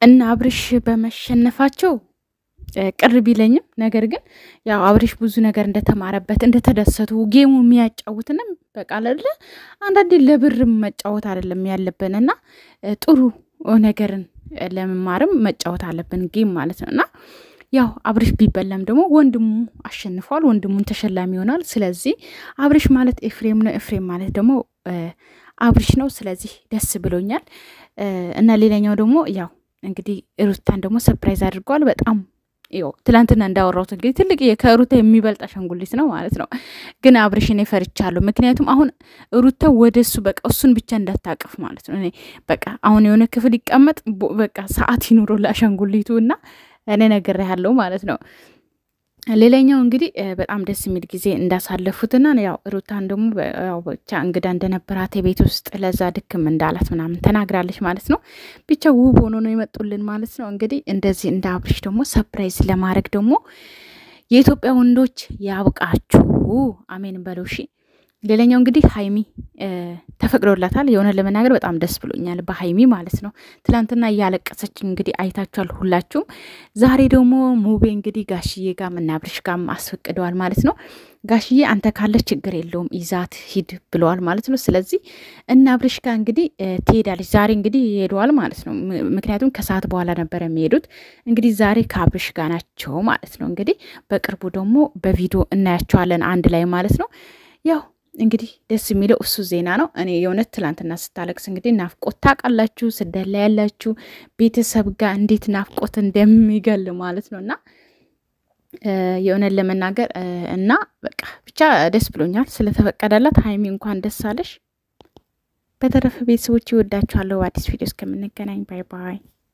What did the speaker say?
እና አብርሽ በመሸነፋቸው ቅር ቢለኝም ነገር ግን ያው አብርሽ ብዙ ነገር እንደተማረበት እንደተደሰቱ ጌሙ የሚያጫውትንም በቃ አይደለ አንዳንዴ ለብርም መጫወት አይደለም ያለብን እና ጥሩ ነገርን ለመማርም መጫወት አለብን ጌም ማለት ነው እና ያው አብርሽ ቢበላም ደግሞ ወንድሙ አሸንፏል። ወንድሙን ተሸላሚ ይሆናል። ስለዚህ አብርሽ ማለት ኤፍሬም ነው፣ ኤፍሬም ማለት ደግሞ አብርሽ ነው። ስለዚህ ደስ ብሎኛል እና ሌላኛው ደግሞ ያው እንግዲህ ሩታን ደግሞ ሰፕራይዝ አድርገዋል። በጣም ያው ትላንትና እንዳወራሁት እንግዲህ ትልቅ ከሩታ የሚበልጥ አሻንጉሊት ነው ማለት ነው። ግን አብርሽን ፈርቻለሁ። ምክንያቱም አሁን ሩታ ወደ እሱ በቃ እሱን ብቻ እንዳታቅፍ ማለት ነው። እኔ በቃ አሁን የሆነ ክፍል ይቀመጥ በቃ ሰዓት ይኑረው ለአሻንጉሊቱ እና እኔ ነገር ያለው ማለት ነው። ሌላኛው እንግዲህ በጣም ደስ የሚል ጊዜ እንዳሳለፉትና ያው ሩታን ደግሞ ያው ብቻ እንግዳ እንደነበራት የቤት ውስጥ ለዛ ድክም እንዳላት ምናምን ተናግራለች ማለት ነው። ብቻ ውብ ሆኖ ነው የመጡልን ማለት ነው። እንግዲህ እንደዚህ እንደ አብርሽ ደግሞ ሰፕራይዝ ለማድረግ ደግሞ የኢትዮጵያ ወንዶች ያብቃችሁ፣ አሜን በለው እሺ። ሌላኛው እንግዲህ ሀይሚ ተፈቅዶላታል። የሆነ ለመናገር በጣም ደስ ብሎኛል በሀይሚ ማለት ነው። ትላንትና እያለቀሰች እንግዲህ አይታችኋል ሁላችሁም። ዛሬ ደግሞ ሙቤ እንግዲህ ጋሽዬ ጋም እና አብርሽ ጋም አስፈቅደዋል ማለት ነው። ጋሽዬ አንተ ካለች ችግር የለውም ይዛት ሂድ ብለዋል ማለት ነው። ስለዚህ እና አብርሽ ጋር እንግዲህ ትሄዳለች። ዛሬ እንግዲህ ይሄደዋል ማለት ነው። ምክንያቱም ከሰዓት በኋላ ነበር የሚሄዱት። እንግዲህ ዛሬ ከአብርሽ ጋር ናቸው ማለት ነው። እንግዲህ በቅርቡ ደግሞ በቪዲዮ እናያቸዋለን አንድ ላይ ማለት ነው ያው እንግዲህ ደስ የሚለው እሱ ዜና ነው። እኔ የእውነት ትላንትና ስታለቅስ እንግዲህ ናፍቆት ታውቃላችሁ፣ ስደት ላይ ያላችሁ ቤተሰብ ጋር እንዴት ናፍቆት እንደሚገል ማለት ነው እና የእውነት ለመናገር እና በቃ ብቻ ደስ ብሎኛል ስለተፈቀደላት። ሀይሚ እንኳን ደስ አለሽ። በተረፈ ቤተሰቦች ይወዳችኋለሁ። አዲስ ቪዲዮ እስከምንገናኝ ባይ ባይ።